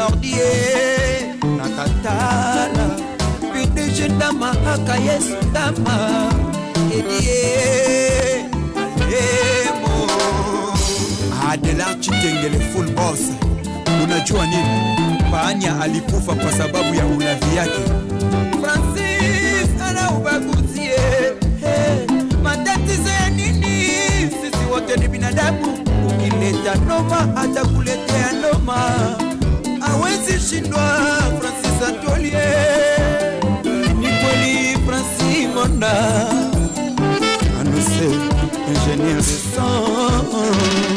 mordie nakatala pdg ndama aka yesu ndama edie alemo adelar chitengele full boss unajua nini panya alikufa kwa sababu ya ulavi yake francis ana ubaguzie hey, matatizo ya nini sisi wote ni binadamu ukileta noma atakuletea noma awezi shindwa francis atolie ni kweli francis monda anose ingenieur de son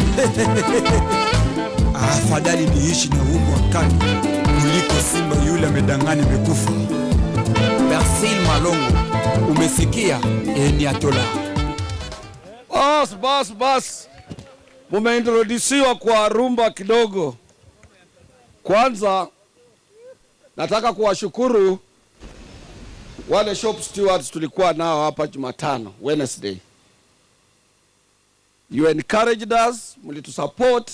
afadhali niishi na umbwa kani kuliko simba yule amedangani mekufa persil malongo umesikia eniatola Bas, bas, bas, mumeintrodisiwa kwa rumba kidogo. Kwanza nataka kuwashukuru wale shop stewards tulikuwa nao hapa Jumatano, Wednesday. You encouraged us, mlitusupport.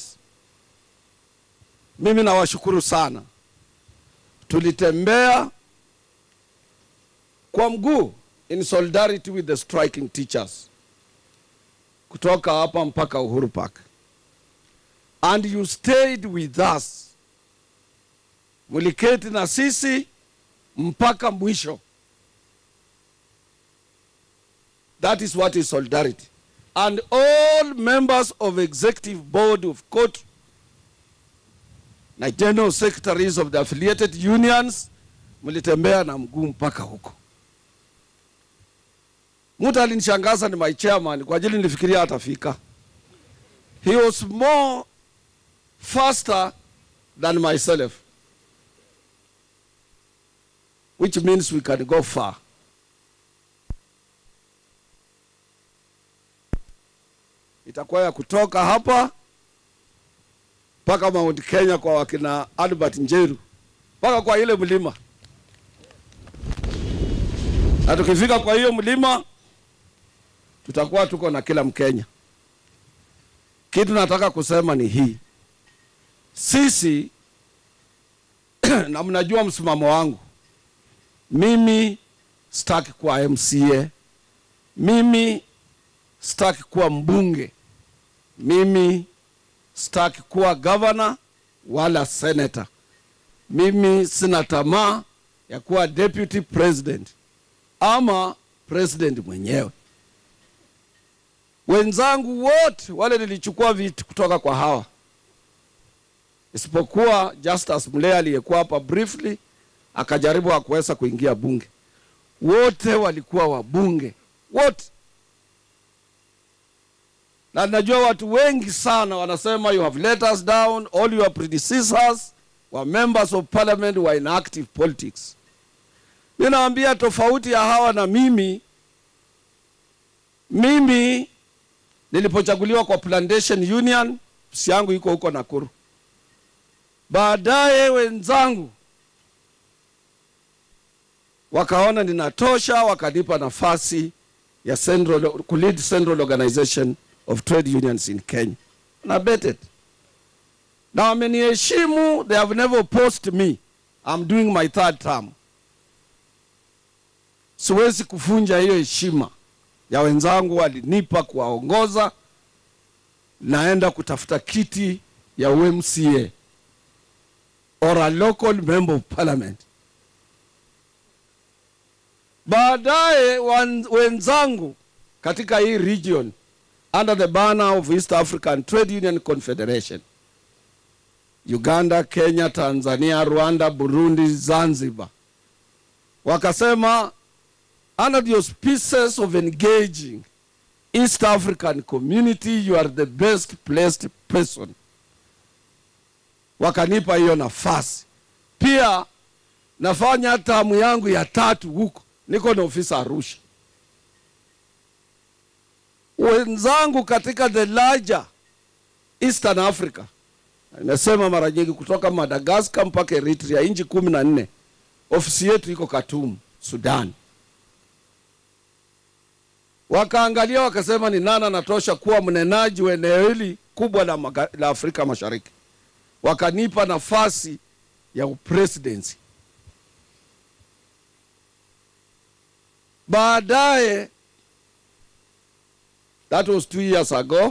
Mimi nawashukuru sana. Tulitembea kwa mguu in solidarity with the striking teachers kutoka hapa mpaka Uhuru Park. And you stayed with us. Mliketi na sisi mpaka mwisho. That is what is solidarity. And all members of executive board of court na general secretaries of the affiliated unions mlitembea na mguu mpaka huko. Mtu alinishangaza ni my chairman, kwa ajili nilifikiria atafika. He was more faster than myself, which means we can go far. Itakuwa ya kutoka hapa mpaka Mount Kenya kwa wakina Albert Njeru mpaka kwa ile mlima, na tukifika kwa hiyo mlima tutakuwa tuko na kila Mkenya. Kitu nataka kusema ni hii, sisi na mnajua msimamo wangu, mimi sitaki kuwa MCA, mimi sitaki kuwa mbunge, mimi sitaki kuwa gavana wala senator. Mimi sina tamaa ya kuwa deputy president ama president mwenyewe wenzangu wote wale nilichukua vitu kutoka kwa hawa, isipokuwa Justus Mlea aliyekuwa hapa briefly akajaribu akuweza kuingia bunge. Wote walikuwa wabunge wote, na najua watu wengi sana wanasema you have let us down, all your predecessors were members of parliament were in active politics. Ninaambia tofauti ya hawa na mimi, mimi nilipochaguliwa kwa Plantation Union, ofisi yangu iko huko Nakuru. Baadaye wenzangu wakaona ninatosha, wakanipa nafasi ya central, kulead Central Organization of Trade Unions in Kenya na betted na wameniheshimu, they have never opposed me. I'm doing my third term. Siwezi kuvunja hiyo heshima ya wenzangu walinipa kuwaongoza. Naenda kutafuta kiti ya UMCA or a local member of parliament. Baadaye wenzangu katika hii region under the banner of East African Trade Union Confederation, Uganda, Kenya, Tanzania, Rwanda, Burundi, Zanzibar, wakasema under the auspices of engaging East African community, you are the best placed person. Wakanipa hiyo nafasi. Pia nafanya tamu yangu ya tatu huko, niko na ofisi Arusha. Wenzangu katika the larger Eastern Africa, nimesema mara nyingi, kutoka Madagascar mpaka Eritrea, nchi kumi na nne, ofisi yetu iko Khartoum, Sudan wakaangalia wakasema ni nani anatosha kuwa mnenaji wa eneo hili kubwa la, maga, la Afrika Mashariki. Wakanipa nafasi ya upresidency. Baadaye, that was two years ago,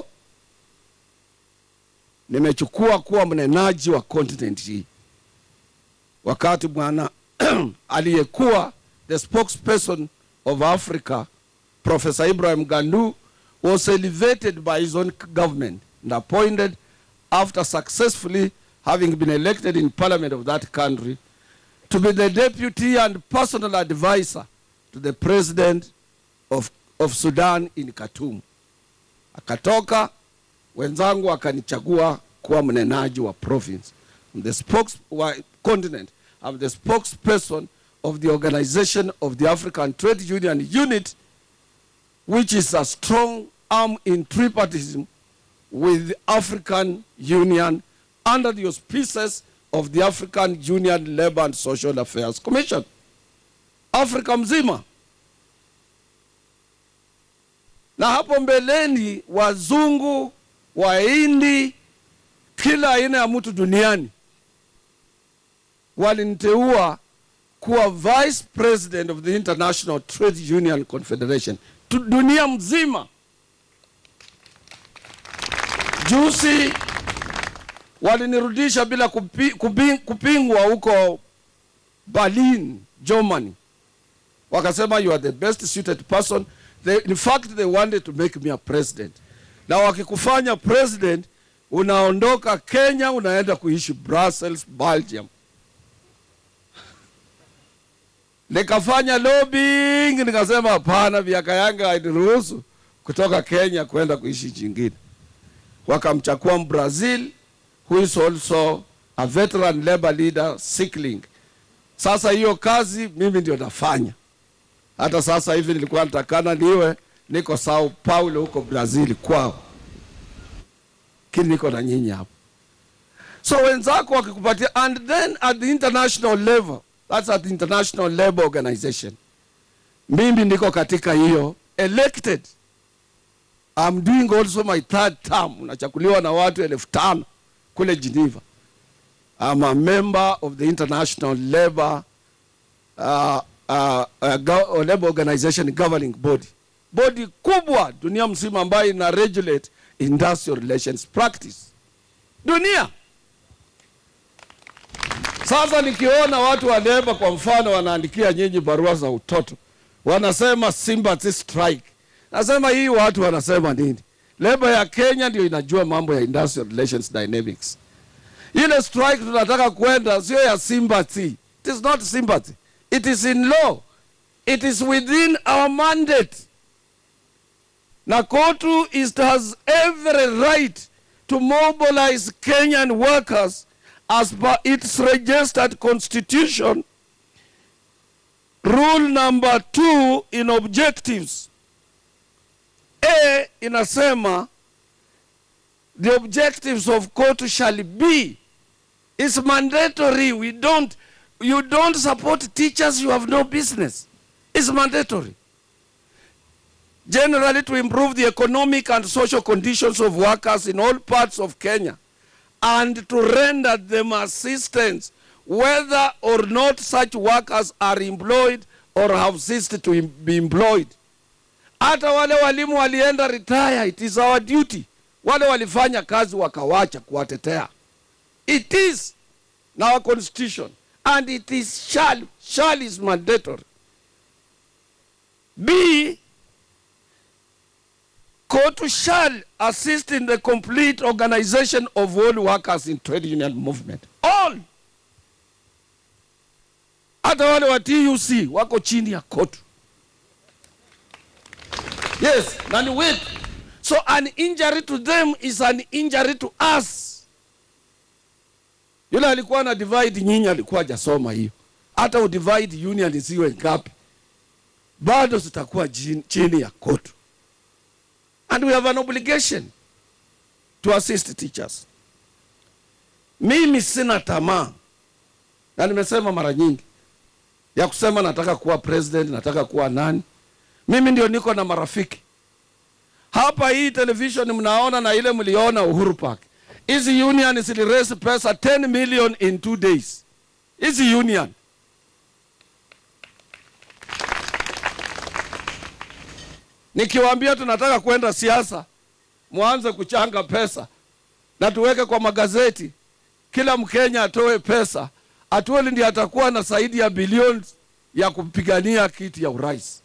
nimechukua kuwa mnenaji wa continent hii, wakati bwana aliyekuwa the spokesperson of Africa Professor Ibrahim Gandu was elevated by his own government and appointed after successfully having been elected in parliament of that country to be the deputy and personal advisor to the president of, of Sudan in Khartoum. Akatoka wenzangu akanichagua kuwa mnenaji wa province. I'm the spokes, wa continent. I'm the spokesperson of the organization of the African Trade Union Unit, which is a strong arm in tripartism with the African Union under the auspices of the African Union Labour and Social Affairs Commission. Afrika mzima. Na hapo mbeleni wazungu, Wahindi, kila aina ya mtu duniani waliniteua kuwa vice president of the International Trade Union Confederation tu dunia mzima. Juzi walinirudisha bila kupi, kupi, kupingwa huko Berlin, Germany. Wakasema you are the best suited person. They, in fact they wanted to make me a president. Na wakikufanya president unaondoka Kenya unaenda kuishi Brussels, Belgium. Nikafanya lobbying, nikasema hapana, miaka yangu hainiruhusu kutoka Kenya kwenda kuishi chingine. Wakamchakua Brazil who is also a veteran labor leader Sikling. Sasa hiyo kazi mimi ndio nafanya. Hata sasa hivi nilikuwa natakana niwe niko Sao Paulo huko Brazil kwao, kini niko na nyinyi hapo. So wenzako wakikupatia, and then at the international level, that's at the International Labour Organization, mimi niko katika hiyo elected. I'm doing also my third term, unachakuliwa na watu elfu tano kule Geneva. I'm a member of the International Labour uh, uh, uh, go, Labour Organization governing body, body kubwa dunia mzima ambayo ina regulate industrial relations practice dunia. Sasa nikiona watu wa leba kwa mfano wanaandikia nyinyi barua za utoto, wanasema sympathy strike, nasema hii watu wanasema nini? Leba ya Kenya ndio inajua mambo ya industrial relations dynamics. Ile strike tunataka kwenda sio ya sympathy. It is not sympathy. It is in law. It is within our mandate. Na KOTU is, has every right to mobilize Kenyan workers as per its registered constitution. Rule number two in objectives. A inasema the objectives of KOTU shall be is mandatory. We don't, you don't support teachers, you have no business. It's mandatory. Generally to improve the economic and social conditions of workers in all parts of Kenya and to render them assistance whether or not such workers are employed or have ceased to em- be employed. Hata wale walimu walienda retire, it is our duty. Wale walifanya kazi wakawacha kuwatetea. It is in our constitution and it is shall, shall is mandatory. B, KOTU shall assist in the complete organization of all workers in trade union movement. All. Hata wale wa TUC wako chini ya KOTU. Yes, na ni wetu. So an injury to them is an injury to us. Yule alikuwa na divide nyinyi alikuwa hajasoma hiyo. Hata udivide union isiwe ngapi, bado zitakuwa jin- chini ya KOTU. And we have an obligation to assist teachers. Mimi sina tamaa, na nimesema mara nyingi ya kusema nataka kuwa president, nataka kuwa nani. Mimi ndio niko na marafiki hapa. Hii television mnaona na ile mliona Uhuru Park, hizi union ziliraise pesa 10 million in two days hizi union nikiwaambia tunataka kwenda siasa, mwanze kuchanga pesa na tuweke kwa magazeti, kila Mkenya atoe pesa. Atuoli ndiye atakuwa na zaidi ya bilioni ya kupigania kiti ya urais,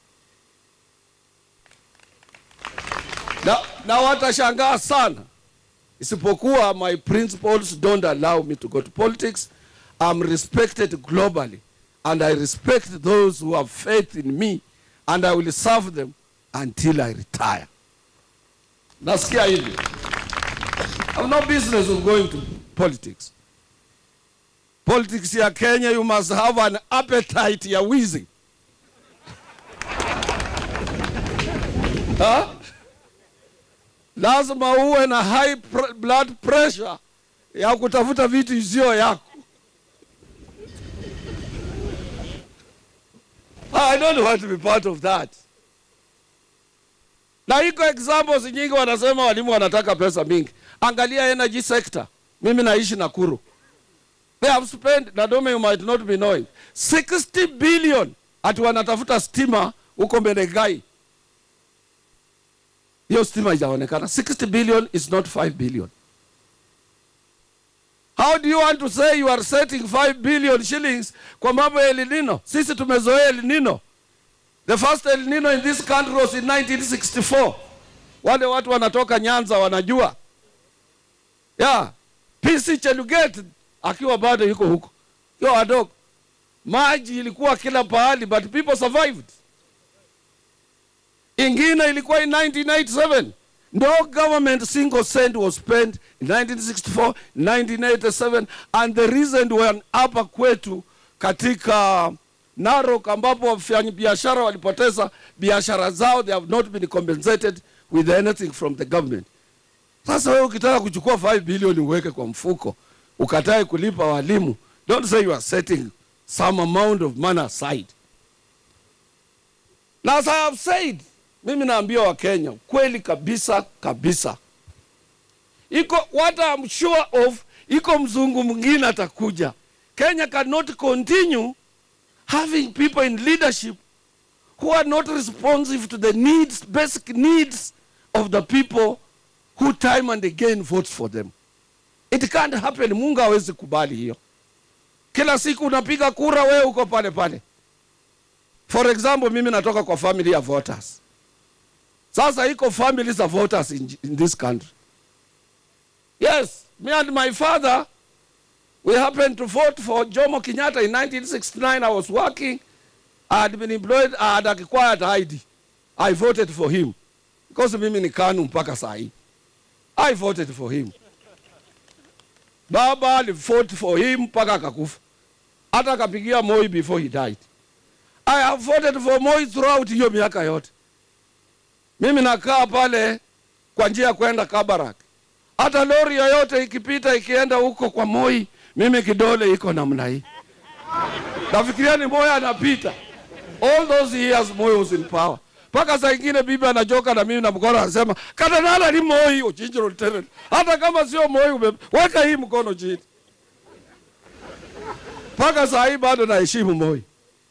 na, na watashangaa sana, isipokuwa my principles don't allow me to go to politics. I'm respected globally and I respect those who have faith in me and I will serve them until I retire. Nasikia hivi. I have no business of going to politics. Politics ya Kenya, you must have an appetite ya wizi. Ha? Lazima uwe na high pr blood pressure ya kutafuta vitu isio yako. I don't want to be part of that. Na iko examples nyingi wanasema walimu wanataka pesa mingi. Angalia energy sector. Mimi naishi Nakuru. They have spent, Nadome you might not be knowing, 60 billion ati wanatafuta stima huko Menengai. Hiyo stima haijaonekana. 60 billion is not 5 billion. How do you want to say you are setting 5 billion shillings kwa mambo ya El Nino? Sisi tumezoea El Nino. The first El Nino in this country was in 1964. Wale watu wanatoka Nyanza wanajua. Yeah. PC Cheluget akiwa bado yuko huko. Yo wadogo. Maji ilikuwa kila pahali but people survived. Ingine ilikuwa in 1997. No government single cent was spent in 1964, 1987 and the reason when hapa kwetu katika Narok ambapo wafanyabiashara walipoteza biashara zao, they have not been compensated with anything from the government. Sasa wewe ukitaka kuchukua 5 billion uweke kwa mfuko, ukatae kulipa walimu, don't say you are setting some amount of money aside. Na as I have said, mimi naambia Wakenya kweli kabisa kabisa, iko what I'm sure of, iko mzungu mwingine atakuja. Kenya cannot continue having people in leadership who are not responsive to the needs, basic needs of the people who time and again vote for them. It can't happen. Mungu hawezi kubali hiyo. Kila siku unapiga kura, wewe uko pale pale. For example, mimi natoka kwa family ya voters. Sasa iko families za voters in, in this country. Yes, me and my father we happened to vote for Jomo Kenyatta in 1969. I was working. I had been employed. I had acquired ID. I voted for him because mimi ni KANU mpaka saa hii. I voted for him. Baba alivote for him mpaka akakufa, hata akapigia Moi before he died. I have voted for Moi throughout hiyo miaka yote. Mimi nakaa pale kwa njia ya kwenda Kabarak, hata lori yoyote ikipita ikienda huko kwa Moi, mimi kidole iko namna hii, nafikiria ni Moi anapita. All those years Moi was in power mpaka saa ingine bibi anajoka na mimi na mkono anasema katanala ni Moi Ochinjiro Terent. Hata kama sio Moi ume weka hii mkono chini. Mpaka saa hii bado naheshimu Moi.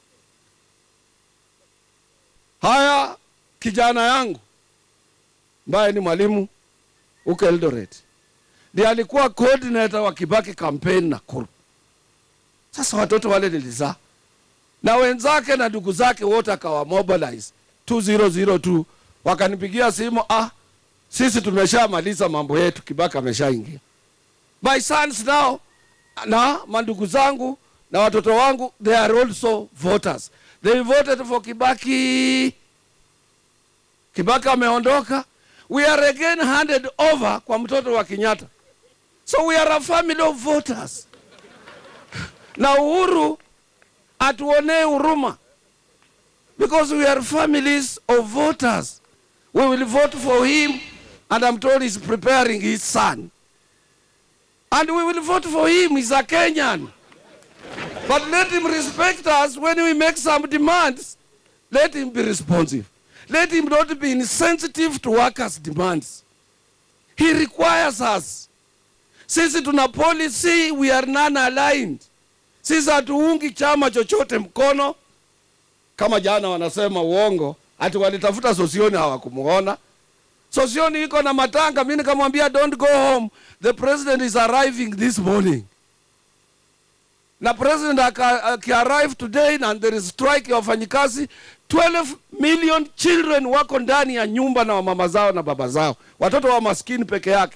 Haya, kijana yangu ambaye ni mwalimu huko Eldoret ndiye alikuwa coordinator wa Kibaki campaign Nakuru. Sasa watoto wale nilizaa na wenzake na ndugu zake wote akawa mobilize 2002 wakanipigia simu, ah, sisi tumeshamaliza mambo yetu, Kibaki ameshaingia. My sons now na mandugu zangu na watoto wangu they are also voters. They voted for Kibaki. Kibaki ameondoka, we are again handed over kwa mtoto wa Kenyatta. So we are a family of voters. Na Uhuru atuonee huruma because we are families of voters. We will vote for him, and I'm told he's preparing his son. And we will vote for him, he's a Kenyan. But let him respect us when we make some demands. Let him be responsive. Let him not be insensitive to workers' demands. He requires us. Sisi tuna policy, we are non-aligned. Sisi hatuungi chama chochote mkono, kama jana wanasema uongo, ati walitafuta Sosioni hawakumuona. Sosioni iko na matanga. Mimi nikamwambia don't go home, the president is arriving this morning. Na president aka- akiarrive today na there is strike ya wafanyikazi, 12 million children wako ndani ya nyumba na mama zao na baba zao, watoto wa maskini peke yake.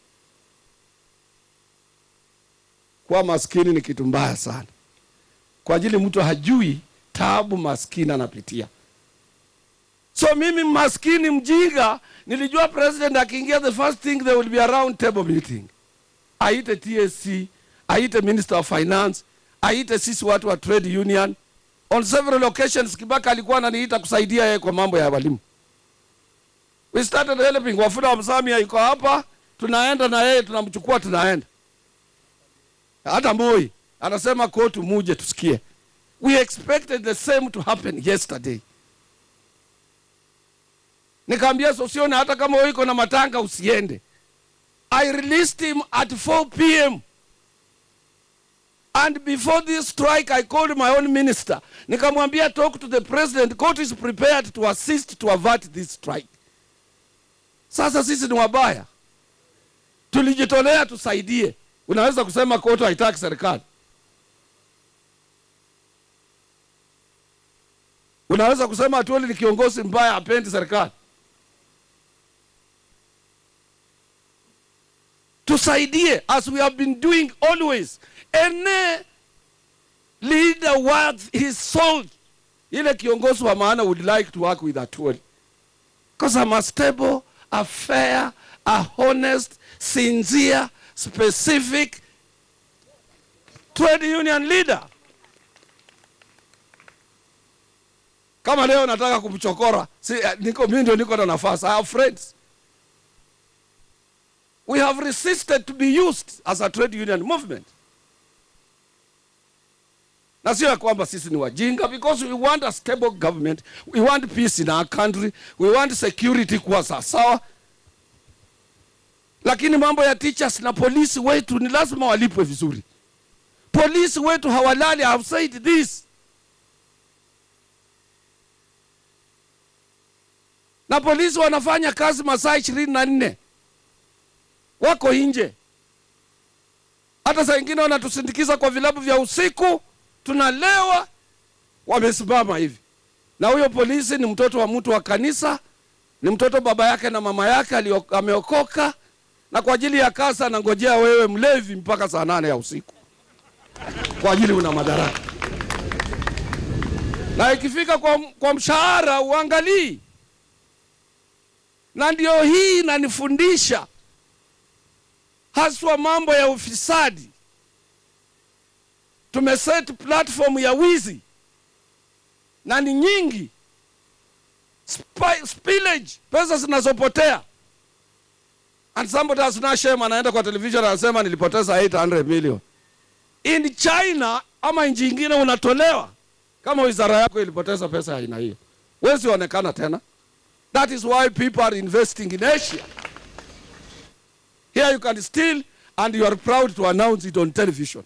Kuwa maskini ni kitu mbaya sana, kwa ajili mtu hajui taabu maskini anapitia. So mimi maskini mjinga, nilijua president akiingia, the first thing there will be a round table meeting, aite TSC, aite minister of finance, aite sisi watu wa trade union. On several occasions Kibaka alikuwa ananiita kusaidia yeye kwa mambo ya walimu. We started helping. Wafula wa Msamia yuko hapa, tunaenda na yeye, tunamchukua tunaenda. Hata Moi anasema kotu muje tusikie. We expected the same to happen yesterday. Nikaambia Sosione, hata kama wewe iko na matanga usiende. I released him at 4 p.m. And before this strike, I called my own minister. Nikamwambia talk to the president. Court is prepared to assist to avert this strike. Sasa sisi ni wabaya, tulijitolea tusaidie. Unaweza kusema kotu haitaki serikali, unaweza kusema Atwoli ni kiongozi mbaya, hapendi serikali. Tusaidie as we have been doing always. Any leader worth his salt, ile kiongozi wa maana would like to work with Atwoli because I'm a stable, a fair, a honest, sincere, specific trade union leader. Kama leo nataka kumchokora, si, eh, niko mimi ndio niko na nafasi. I have friends. We have resisted to be used as a trade union movement. Na sio ya kwamba sisi ni wajinga because we want a stable government, we want peace in our country, we want security kuwa sawasawa. Lakini mambo ya teachers na polisi wetu ni lazima walipwe vizuri. Polisi wetu hawalali, I have said this. Na polisi wanafanya kazi masaa ishirini na nne wako nje. Hata saa ingine wanatusindikiza kwa vilabu vya usiku, tunalewa, wamesimama hivi. Na huyo polisi ni mtoto wa mtu wa kanisa, ni mtoto baba yake na mama yake alio- ameokoka, na kwa ajili ya kasa anangojea wewe mlevi mpaka saa nane ya usiku kwa ajili una madaraka, na ikifika kwa, kwa mshahara uangalii. Na ndio hii inanifundisha haswa mambo ya ufisadi. Tumeset platform ya wizi na ni nyingi, Spi- spillage, pesa zinazopotea. And somebody has no shame, anaenda kwa television anasema nilipoteza 800 million. In China ama nchi ingine unatolewa kama wizara yako ilipoteza pesa ya aina hiyo, wezi onekana tena. That is why people are investing in Asia. Here you can steal and you are proud to announce it on television.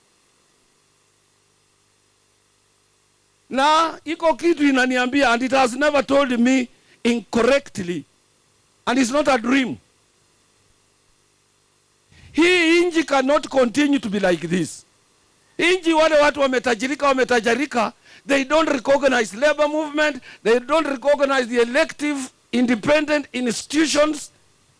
Na iko kitu inaniambia and it has never told me incorrectly and it's not a dream. Hii inji cannot continue to be like this. Inji wale watu wametajirika wametajirika, they don't recognize labor movement, they don't recognize the elective independent institutions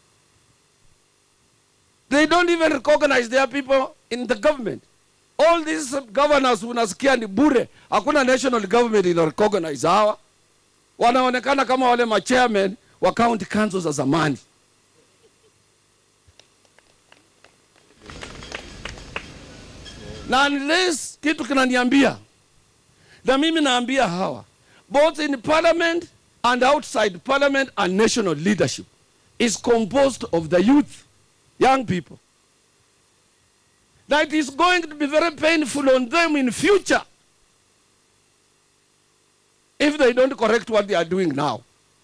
They don't even recognize their people in the government. All these governors unasikia ni bure, hakuna national government ina recognize hawa. Wanaonekana kama wale machairman wa county councils za zamani. Na unless kitu kinaniambia, na mimi naambia hawa both in parliament and outside parliament and national leadership is composed of the youth young people. That is going to be very painful on them in future if they don't correct what they are doing now.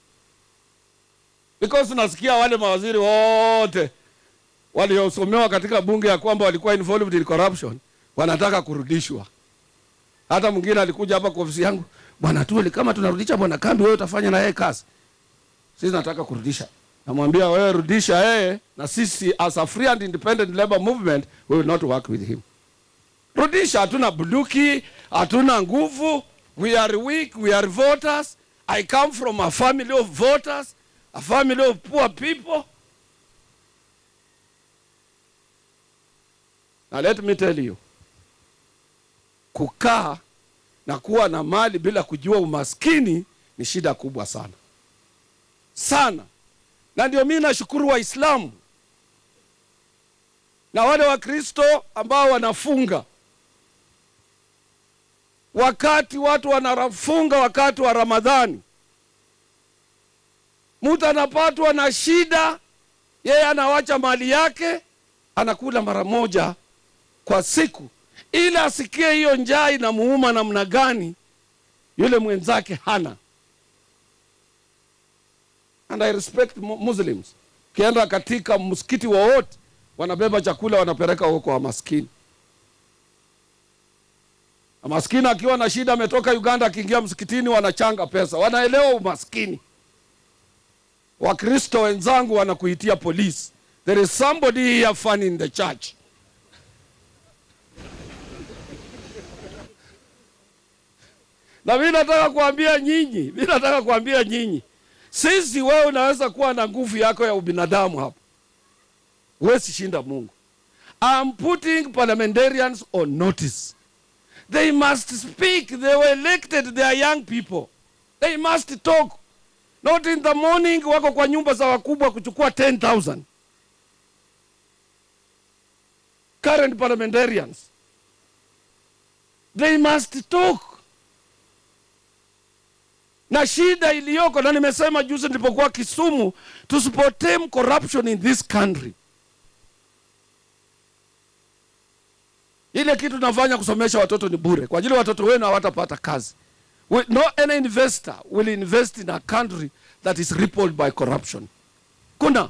Because nasikia wale mawaziri wote waliosomewa katika bunge ya kwamba walikuwa involved in corruption, wanataka kurudishwa. Hata mwingine alikuja hapa kwa ofisi yangu, bwana Tuoli, kama tunarudisha bwana Kambi, wewe utafanya na yeye kazi? Sisi nataka kurudisha. Namwambia wewe rudisha yeye, na sisi as a free and independent labor movement we will not work with him. Rudisha, hatuna bunduki, hatuna nguvu, we are weak, we are voters. I come from a family of voters, a family of poor people. Now let me tell you, kukaa na kuwa na mali bila kujua umaskini ni shida kubwa sana sana, na ndio mimi nashukuru Waislamu na wale Wakristo ambao wanafunga wakati watu wanafunga wakati wa Ramadhani, mtu anapatwa na shida, yeye anawacha mali yake, anakula mara moja kwa siku, ili asikie hiyo njaa inamuuma namna gani, yule mwenzake hana. And I respect mu- Muslims. Ukienda katika msikiti wowote, wanabeba chakula wanapeleka huko kwa maskini. Na maskini akiwa na shida, ametoka Uganda, akiingia msikitini wanachanga pesa, wanaelewa umaskini. Wakristo wenzangu wanakuitia polisi. There is somebody here funny in the church. Na mimi nataka kuambia nyinyi, mimi nataka kuambia nyinyi, sisi, wewe unaweza kuwa na nguvu yako ya ubinadamu hapa, huwezi shinda Mungu. I'm putting parliamentarians on notice. They must speak. They were elected. They are young people. They must talk. Not in the morning wako kwa nyumba za wakubwa kuchukua 10,000. Current parliamentarians. They must talk. Na shida iliyoko, na nimesema juzi nilipokuwa Kisumu, tusipotame corruption in this country. Ile kitu tunafanya kusomesha watoto ni bure, kwa ajili watoto wenu hawatapata kazi. We, no any investor will invest in a country that is rippled by corruption. Kuna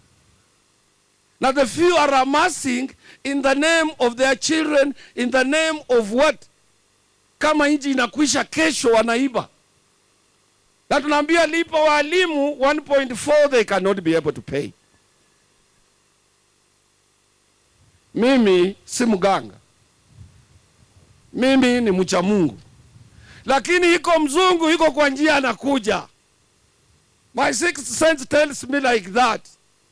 na the few are amassing in the name of their children, in the name of what? Kama nchi inakwisha kesho, wanaiba na tunaambia lipa walimu 1.4 they cannot be able to pay. Mimi si mganga, mimi ni mcha Mungu, lakini iko mzungu iko kwa njia anakuja. My sixth sense tells me like that.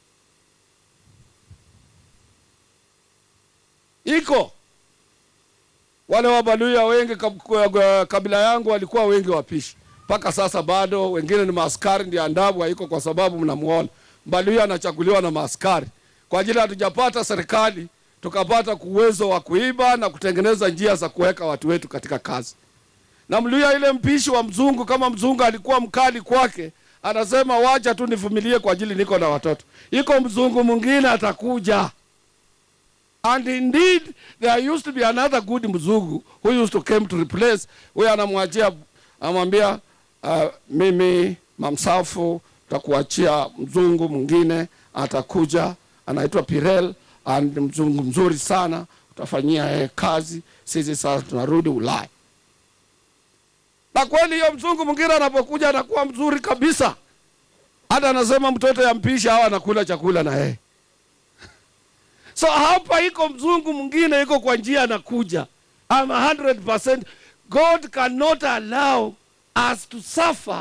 Iko wale Wabaluya wengi kab- kwa- kabila yangu walikuwa wengi wapishi, mpaka sasa bado wengine ni maaskari, ndio andabu haiko kwa sababu mnamuona Mbaluya anachaguliwa na maaskari kwa ajili hatujapata serikali tukapata uwezo wa kuiba na kutengeneza njia za kuweka watu wetu katika kazi. Na Mluya ile mpishi wa mzungu, kama mzungu alikuwa mkali kwake, anasema wacha tu nivumilie kwa ajili niko na watoto. Iko mzungu mwingine atakuja. And indeed there used to be another good mzungu who used to came to replace. Huyo anamwachia amwambia, uh, mimi mamsafu takuachia mzungu mwingine atakuja, anaitwa Pirel and mzungu mzuri sana, utafanyia yeye kazi. Sisi sasa tunarudi Ulaya. Na kweli hiyo mzungu mwingine anapokuja anakuwa mzuri kabisa, hata anasema mtoto ya mpisha hawa anakula chakula na yeye. So hapa iko mzungu mwingine iko kwa njia anakuja. I'm 100%. God cannot allow us to suffer.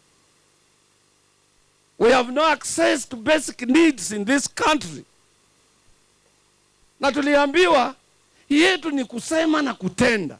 We have no access to basic needs in this country. Na tuliambiwa yetu ni kusema na kutenda.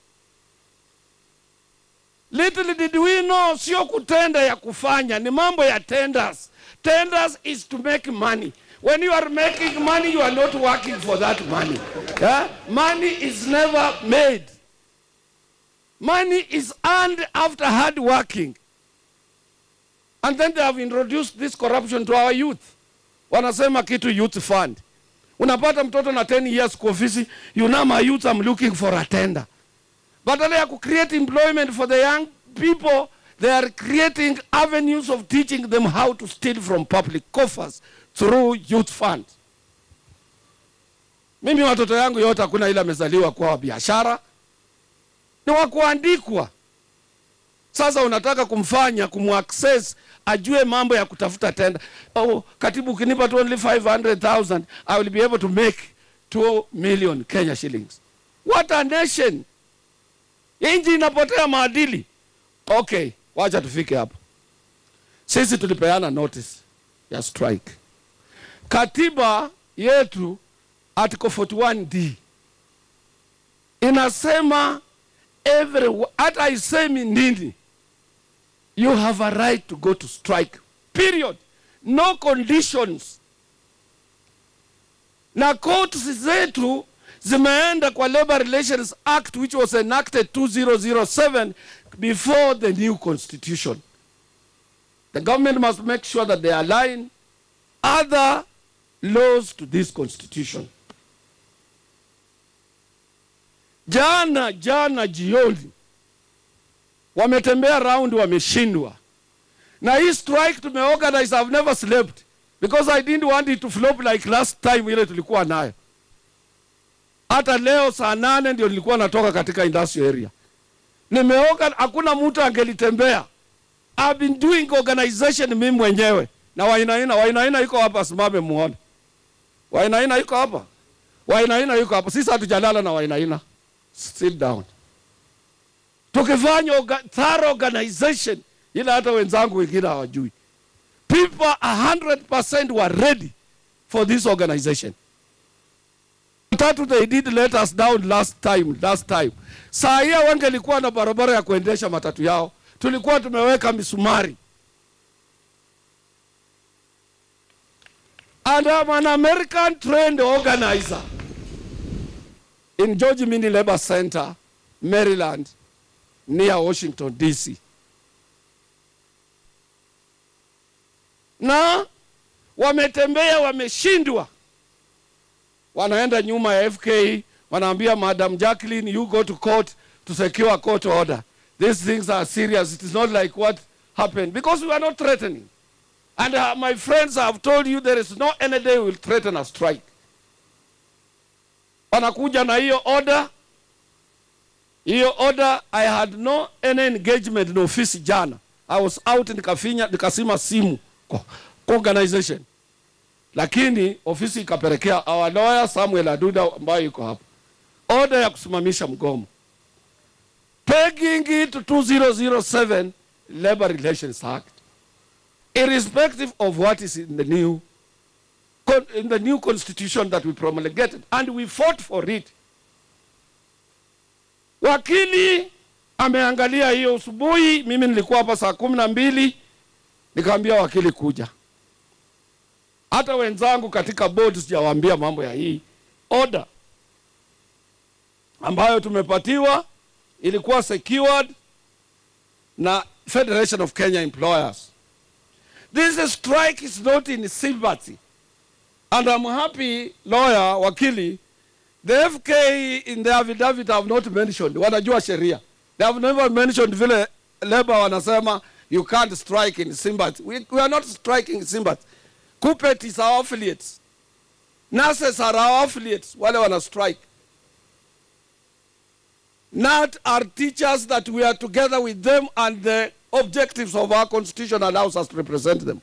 Little did we know, sio kutenda ya kufanya, ni mambo ya tenders. Tenders is to make money. When you are making money, you are not working for that money. Yeah? Money is never made. Money is earned after hard working. And then they have introduced this corruption to our youth. Wanasema kitu youth fund. Unapata mtoto na 10 years kwa ofisi, you know my youth I'm looking for a tender. Badala ya create employment for the young people, they are creating avenues of teaching them how to steal from public coffers through youth fund. Mimi watoto yangu yote hakuna ile amezaliwa kwa biashara, ni wa kuandikwa. Sasa unataka kumfanya kumaccess ajue mambo ya kutafuta tenda. Oh, katibu, ukinipa tu only 500,000 I will be able to make 2 million Kenya shillings. What a nation! Inji inapotea maadili. Okay, wacha tufike hapo. Sisi tulipeana notice ya strike. Katiba yetu article 41D inasema every hata haisemi nini, you have a right to go to strike period, no conditions. Na courts zetu zimeenda kwa Labor Relations Act which was enacted 2007 before the new constitution. The government must make sure that they align other laws to this constitution. Jana jana jioni wametembea round, wameshindwa na hii strike tumeorganize. I've never slept because I didn't want it to flop like last time ile tulikuwa nayo. Hata leo saa nane ndio nilikuwa natoka katika industrial area, nimeoga, hakuna mtu angelitembea. I've been doing organization mimi mwenyewe na Wainaina. Wainaina iko hapa, simame muone. Wainaina iko hapa, Wainaina iko hapa. Sisi hatujalala na Wainaina. Sit down. Tukifanya orga, thorough organization ila hata wenzangu wengine hawajui. People 100% were ready for this organization. Tatu they did let us down last time, last time. Saa hii wangelikuwa na barabara ya kuendesha matatu yao, tulikuwa tumeweka misumari. And I'm an American trained organizer in George Mini Labor Center, Maryland, near Washington, D.C. Na wametembea wameshindwa, wanaenda nyuma ya FK, wanaambia Madam Jacqueline, you go to court to secure a court order. These things are serious. It is not like what happened because we are not threatening. And uh, my friends, I have told you there is no any day we will threaten a strike. Wanakuja na hiyo order. Hiyo order, I had no any engagement na ofisi jana. I was out nikafinya nikasima simu kwa, kwa organization. Lakini ofisi ikapelekea our lawyer Samuel Aduda ambaye yuko hapa. Order ya kusimamisha mgomo. Pegging it to 2007 Labor Relations Act irrespective of what is in the new in the new constitution that we promulgated and we fought for it. Wakili ameangalia hiyo asubuhi, mimi nilikuwa hapa saa kumi na mbili nikaambia wakili kuja. Hata wenzangu katika board sijawaambia mambo ya hii order ambayo tumepatiwa, ilikuwa secured na Federation of Kenya Employers. This strike is not in sympathy. And I'm happy, lawyer, wakili, the FK in the affidavit have not mentioned, wanajua sheria. They have never mentioned vile labor wanasema you can't strike in sympathy. We, we are not striking in sympathy. Kupet is our affiliates. Nurses are our affiliates, wale wana strike. Not our teachers that we are together with them and the objectives of our constitution allows us to represent them.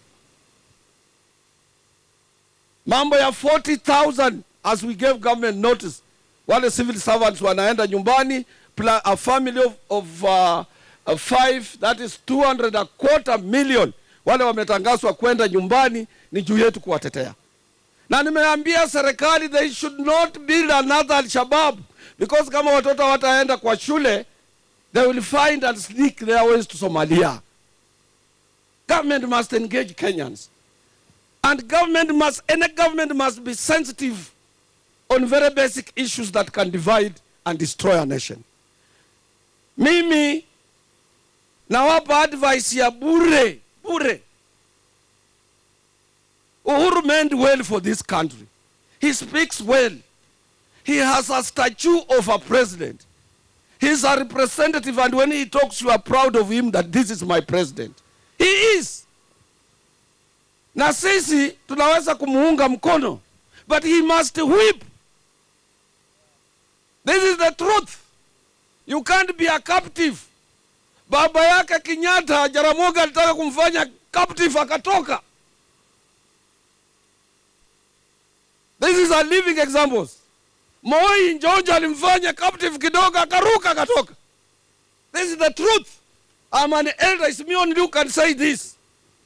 Mambo ya 40,000 as we gave government notice, wale civil servants wanaenda nyumbani, plus a family of, of uh, uh, five, that is 200 a quarter million, wale wametangazwa kwenda nyumbani, ni juu yetu kuwatetea. Na nimeambia serikali they should not build another Al-Shabaab because kama watoto wataenda kwa shule they will find and sneak their ways to Somalia. Government must engage Kenyans. And government must, any government must be sensitive on very basic issues that can divide and destroy a nation. Mimi nawapa advice ya bure bure. Uhuru meant well for this country. He speaks well. He has a statue of a president. He's a representative, and when he talks, you are proud of him that this is my president. He is. Na sisi tunaweza kumuunga mkono, but he must whip This is the truth. You can't be a captive. Baba yake Kenyatta, Jaramogi alitaka kumfanya captive akatoka. This is a living examples. Moi Njonjo alimfanya captive kidogo akaruka akatoka. This is the truth. I'm an elder Simeon you can say this.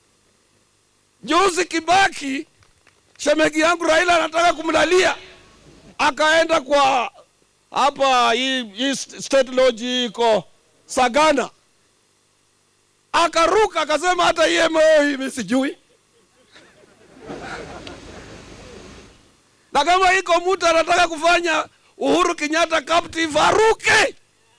Juzi Kibaki shemegi yangu Raila anataka kumlalia, akaenda kwa hapa hii hii state lodge iko Sagana, akaruka akasema hata EMO hivi sijui. Na kama iko mtu anataka kufanya Uhuru Kenyatta captive, aruke.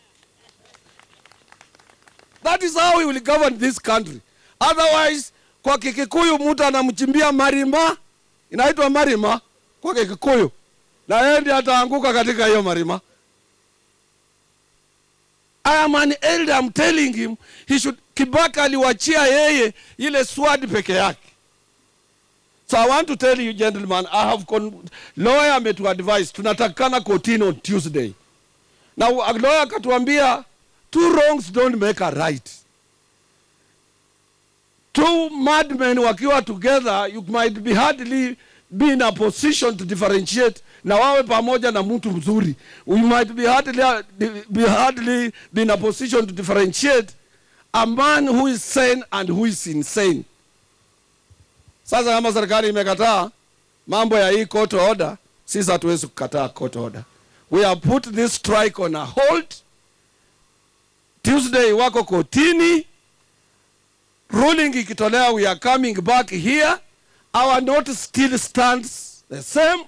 That is how we will govern this country. Otherwise, kwa Kikikuyu mtu anamchimbia marima, inaitwa marima kwa Kikikuyu, na yeye ndiye ataanguka katika hiyo marima. I am an elder, I'm telling him he should. Kibaki aliwachia yeye ile sword peke yake. So I want to tell you gentlemen, I have con lawyer ametuadvise tunatakikana kotini on Tuesday. Na lawyer akatuambia two wrongs don't make a right. Two madmen wakiwa together, you might be hardly be in a position to differentiate na wawe pamoja na mtu mzuri. We might be hardly, be hardly be in a position to differentiate a man who is sane and who is insane. Sasa kama serikali imekataa mambo ya hii court order, sisi hatuwezi kukataa court order. We have put this strike on a hold. Tuesday wako kotini, ruling ikitolewa, we are coming back here. Our note still stands the same.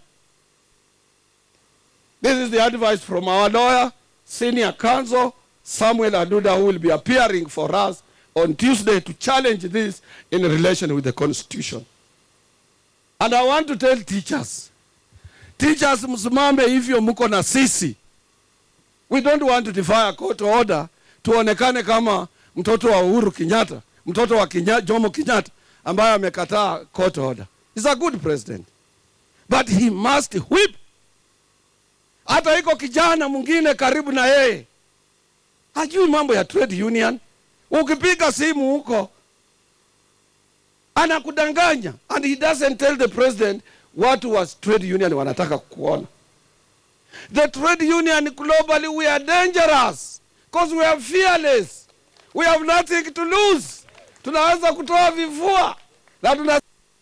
This is the advice from our lawyer, senior counsel, Samuel Aduda, who will be appearing for us on Tuesday to challenge this in relation with the constitution. And I want to tell teachers, teachers msimame hivyo mko na sisi. We don't want to defy a court order tuonekane kama mtoto wa Uhuru Kenyatta, mtoto wa Kenya, Jomo Kenyatta ambaye amekataa court order. He's a good president. But he must whip. Hata iko kijana mwingine karibu na yeye hajui mambo ya trade union. Ukipiga simu huko anakudanganya, and he doesn't tell the president watu wa trade union wanataka kuona. The trade union globally we are dangerous because we are fearless, we have nothing to lose. Tunaweza kutoa vifua na tuna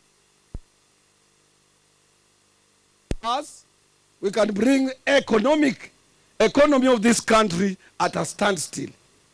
us we can bring economic economy of this country at a standstill.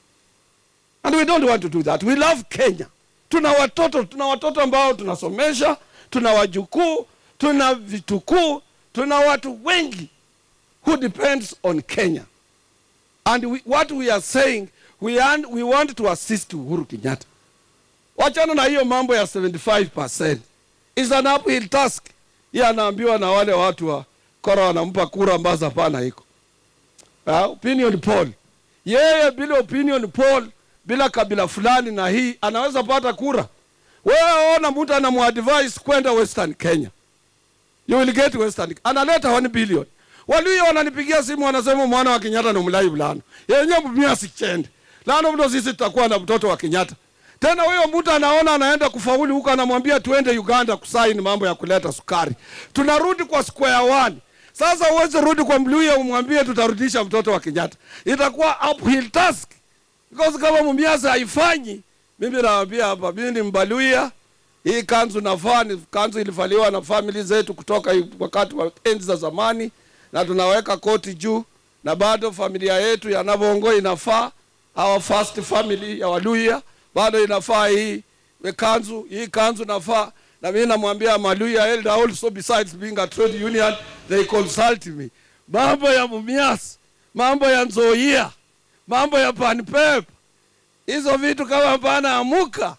And we don't want to do that. We love Kenya. Tuna watoto, tuna watoto ambao tunasomesha, tuna wajukuu, tuna vitukuu, tuna watu wengi who depends on Kenya. And we, what we are saying, we, and, we want to assist Uhuru Kenyatta. Wachana na hiyo mambo ya 75%. Is an uphill task. Yeye anaambiwa na wale watu wa kora wanampa kura ambazo hapana iko. Uh, opinion poll. Yeye bila opinion poll, bila kabila fulani na hii anaweza pata kura. Wewe ona mtu anamuadvise kwenda Western Kenya. You will get Western. Analeta 1 billion. Walio wananipigia simu wanasema mwana wa Kenyatta ni mlai bulano. Yenye mimi asichende. Lano mtu sisi tutakuwa na mtoto wa Kenyatta. Tena huyo mtu anaona anaenda kufaulu huko anamwambia tuende Uganda kusaini mambo ya kuleta sukari. Tunarudi kwa square one. Sasa uweze rudi kwa Mluya umwambie tutarudisha mtoto wa Kenyatta. Itakuwa uphill task. Because kama Mumias haifanyi, mimi nawaambia hapa, mimi ni Mbaluya. Hii kanzu nafaa ni kanzu ilivaliwa na family zetu kutoka wakati wa enzi za zamani, na tunaweka koti juu, na bado familia yetu ya Navongo inafaa, our first family ya Waluya bado inafaa hii kanzu, hii kanzu nafaa na mimi namwambia Maluya elder also besides being a trade union they consult me. Mambo ya Mumias, mambo ya Nzoia, mambo ya Panpep, hizo vitu kama hapana amuka.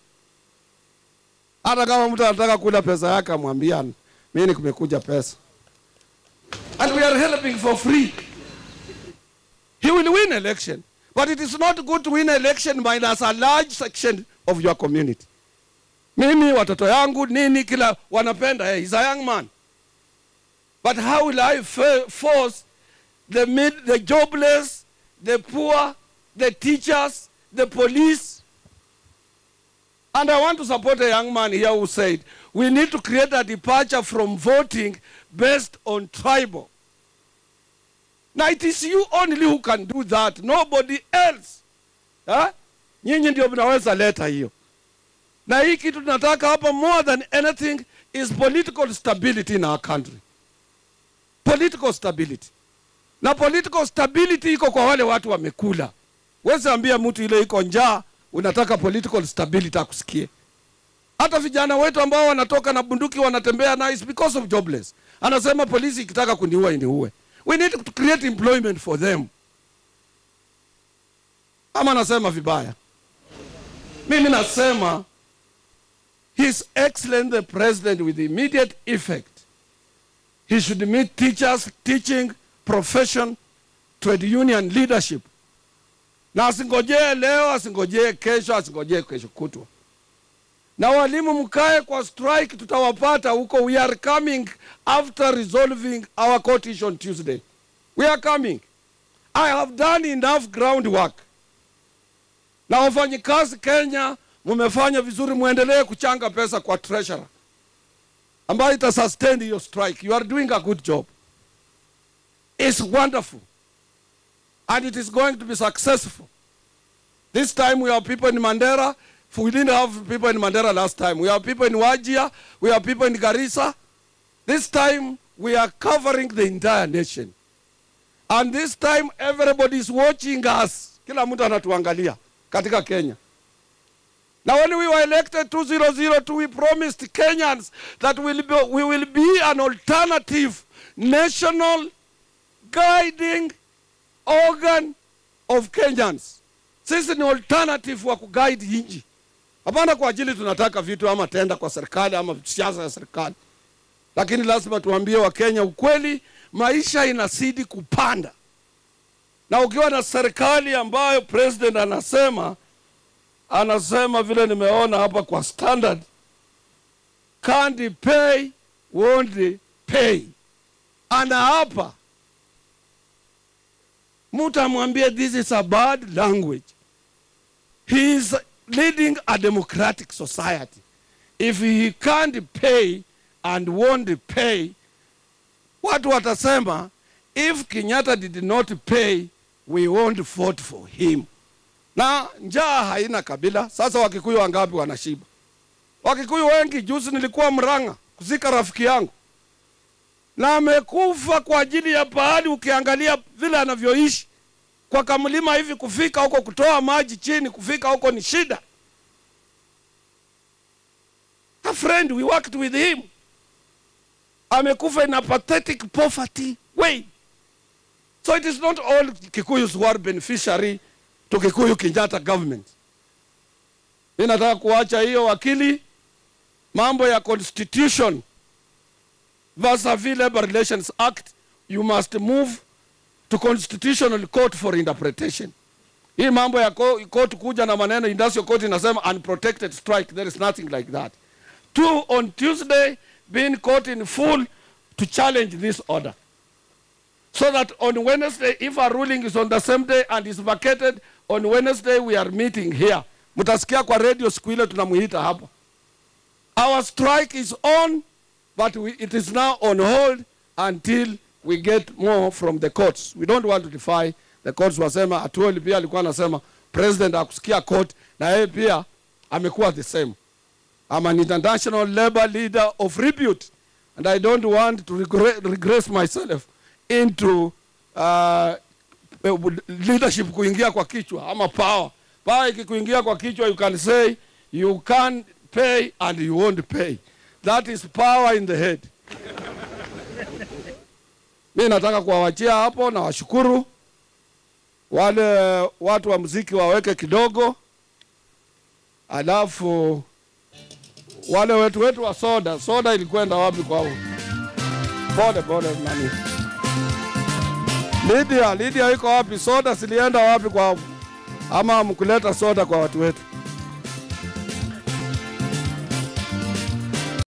Hata kama mtu anataka kula pesa yake amwambia mimi kumekuja pesa. And we are helping for free. He will win election. But it is not good to win election minus a large section of your community. Mimi watoto yangu nini kila wanapenda hey, he's a young man. But how will I force the, mid, the jobless, the poor, the teachers, the police. And I want to support a young man here who said, we need to create a departure from voting based on tribal. Now it is you only who can do that, nobody else. Ha? Nyinyi ndio mnaweza leta hiyo. Na hii kitu tunataka hapa more than anything is political stability in our country. Political stability. Na political stability iko kwa wale watu wamekula. Wezi ambia mtu ile iko njaa unataka political stability akusikie. Hata vijana wetu ambao wanatoka na bunduki wanatembea na is because of jobless. Anasema polisi ikitaka kuniua iniue. We need to create employment for them. Ama nasema vibaya? Mimi nasema His Excellency the President with immediate effect he should meet teachers, teaching, profession, trade union leadership. Na asingojee leo, asingojee kesho, asingojee kesho kutwa. Na walimu mkae kwa strike, tutawapata huko. We are coming after resolving our court issue on Tuesday. We are coming. I have done enough groundwork. Na wafanyikazi Kenya, mumefanya vizuri, muendelee kuchanga pesa kwa treasurer ambayo ita sustain your strike. You are doing a good job. It's wonderful. And it is going to be successful. This time we have people in Mandera. We didn't have people in Mandera last time. We have people in Wajia. We have people in Garissa. This time we are covering the entire nation. And this time everybody is watching us. Kila mtu anatuangalia katika Kenya. Now when we were elected 2002, we promised Kenyans that we'll be, we will be an alternative national guiding organ of Kenyans. Sisi ni alternative wa kuguide nchi, hapana kwa ajili tunataka vitu ama tenda kwa serikali ama siasa ya serikali, lakini lazima tuambie Wakenya ukweli, maisha inazidi kupanda, na ukiwa na serikali ambayo president anasema anasema vile nimeona hapa kwa standard can't pay won't pay ana hapa mtu amwambie this is a bad language he is leading a democratic society if he can't pay and won't pay watu watasema if kenyatta did not pay we won't vote for him na njaa haina kabila. Sasa Wakikuyu wangapi wanashiba? Wakikuyu wengi. Juzi nilikuwa Mrang'a kuzika rafiki yangu, na amekufa kwa ajili ya pahali. Ukiangalia vile anavyoishi kwa kamlima hivi, kufika huko, kutoa maji chini, kufika huko ni shida. A friend, we worked with him, amekufa in a pathetic poverty way. So it is not all Kikuyus who are beneficiary to Kikuyu Kenyatta government. Mi nataka kuacha hiyo wakili, mambo ya constitution vis-a-vis Labor Relations Act, you must move to constitutional court for interpretation. Hii mambo ya court kuja na maneno industrial court inasema unprotected strike, there is nothing like that. Two, on Tuesday, being court in full to challenge this order. So that on Wednesday, if a ruling is on the same day and is vacated, on Wednesday we are meeting here. Mutasikia kwa radio siku ile tunamuita hapa. Our strike is on, but we, it is now on hold until we get more from the courts. We don't want to defy the courts. Wasema Atuoli pia alikuwa anasema president akusikia court, na yeye pia amekuwa the same. I'm an international labor leader of repute, and I don't want to regre regress myself into uh, leadership kuingia kwa kichwa ama power. Power ikikuingia kwa kichwa, you can say you can pay and you won't pay. That is power in the head. Mi nataka kuwawachia hapo na washukuru wale watu wa muziki waweke kidogo, alafu wale wetu wetu wa soda, soda ilikwenda wapi kwao? Pole pole nani Lydia, Lydia iko wapi? Soda zilienda wapi kwao? Ama mkuleta soda kwa watu wetu?